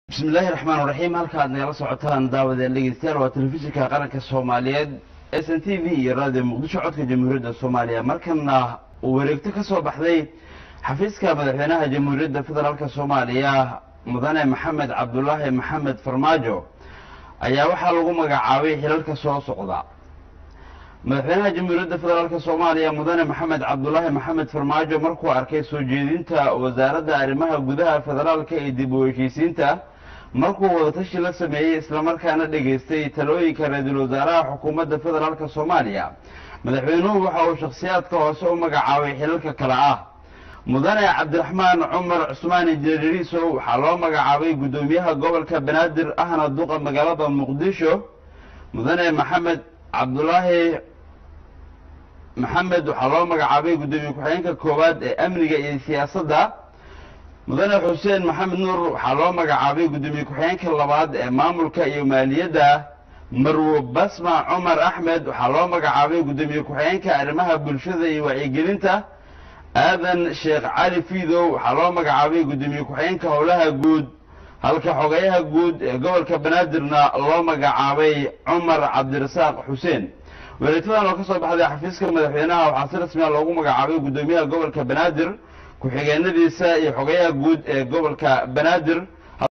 bismi illaahi raxmaan raxiim halkaad nagala socotaan daawadeen dhegeystayaal waa telefishinka qaranka soomaaliyeed s n t v iyo radio muqdisho codka jamhuuriyadda soomaaliya markana uu wareegto ka soo baxday xafiiska madaxweynaha jamhuuriyadda federaalka soomaaliya mudane maxamed cabdulaahi maxamed farmaajo ayaa waxaa lagu magacaabay xilalka soo socda madaxweynaha jamhuuriyadda federaalka soomaaliya mudane maxamed cabdulaahi maxamed farmaajo markuu arkay soo jeedinta wasaaradda arrimaha gudaha federaalka ee dib u heshiisiinta markuu wadatashi la sameeyey islamarkaana dhegaystay talooyinka ra-iisul wasaaraha xukuumadda federaalka soomaaliya madaxweynuhu waxa uu shakhsiyaadka hoose u magacaabay xilalka kale ah mudane cabdiraxmaan cumar cusmaan injineeriisow waxaa loo magacaabay guddoomiyaha gobolka banaadir ahna duqa magaalada muqdisho mudane maxamed cabdulaahi maxamed waxaa loo magacaabay guddoomiye ku-xigeenka koowaad ee amniga iyo siyaasadda mudane xuseen maxamed nuur waxaa loo magacaabay guddoomiye ku-xigeenka labaad ee maamulka iyo maaliyadda marwo basma cumar axmed waxaa loo magacaabay guddoomiye ku-xigeenka arrimaha bulshada iyo wacyigelinta aadan sheekh cali fiidow waxaa loo magacaabay guddoomiye ku-xigeenka howlaha guud halka xogeyaha guud ee gobolka banaadirna loo magacaabay cumar cabdirasaaq xuseen wareegtadan oo ka soo baxday xafiiska madaxweynaha waxaa si rasmiya loogu magacaabay guddoomiyaha gobolka banaadir ku-xigeenadiisa iyo xogeyaha guud ee gobolka banaadir